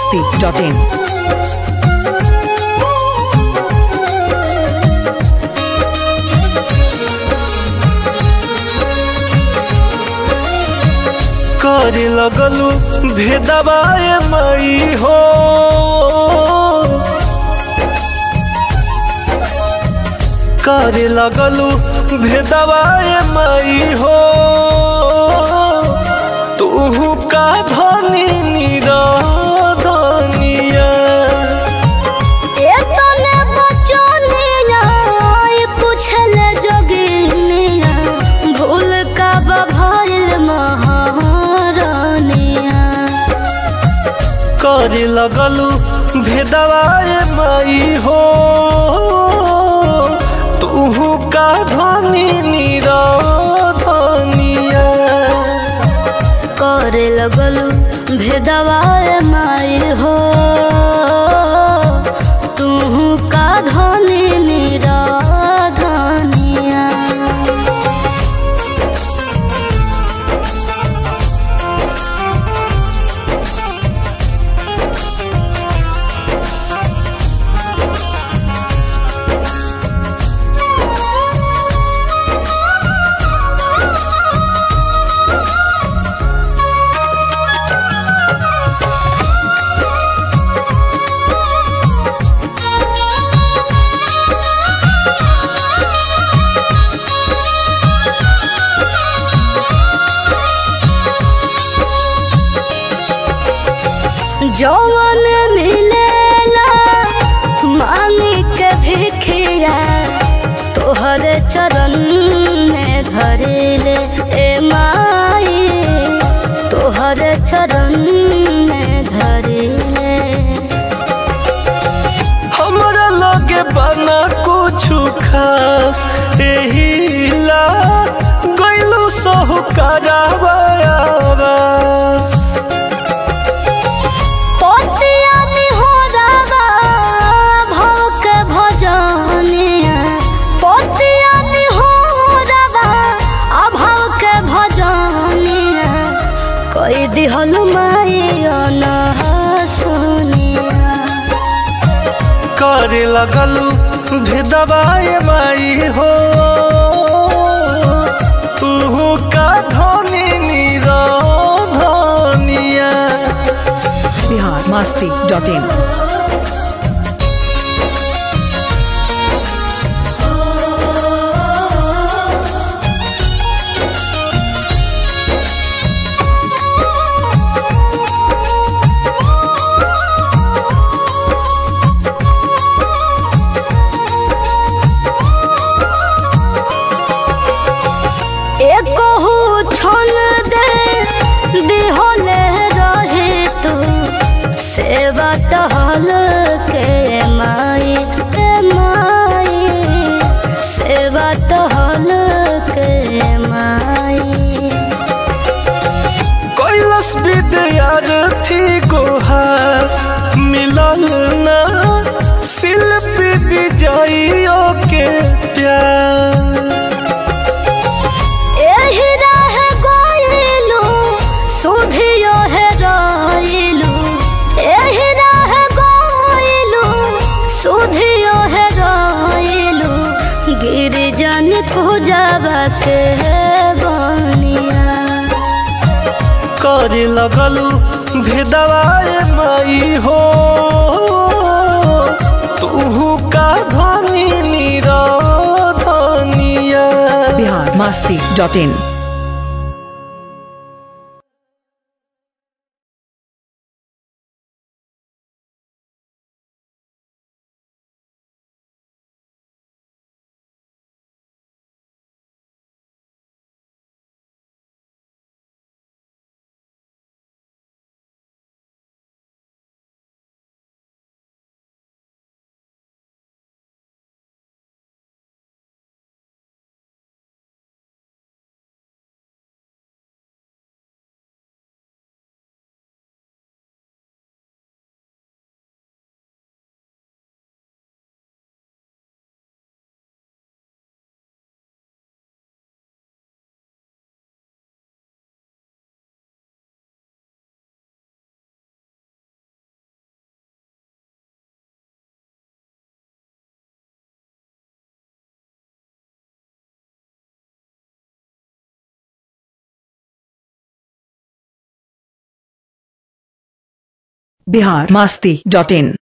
masti.in. करे लगलू भेदवाए मई हो करे लगलू भेदवाए मई हो तू का धनी निरधनिया एतने बचनिया पूछल जोगिनिया भूल का बभल महारानिया करे लगलू भेदवाए मई हो तू का धनी निरधनिया करे लगलू भेदवार माई हो तू का धनी निराधनिया जौवन मिलेला मांगी के भिखिया तोहर चरण में धरेले ए माई तोहर चरण में धरेले हमरा लगे बना कुछु खास एहिला गइलू सहु करावास पतिया निहोरावा भव के भजनिया पतिया निहोरावा अभव के भजनिया कई दिहल माई सुनिया करे लगलू भेदवाए माई हो तू का धनी निरधनिया Bihar masti.in. एकहु छन दे दिहले रहे तू सेवा टहल के माई के माई सेवा टहल के माई कैलस विद्यार्थी गोहार मिलल ना शिल्पी विजयियों के प्यार एही रह गइलू सुधियो है रइलू एही रह गइलू सुधियो है रइलू गिरजन को जावा के बनिया करे लगलू भेदवाए माई हो तू का धनी निरधनिया Bihar masti.in. Bihar Masti dot इन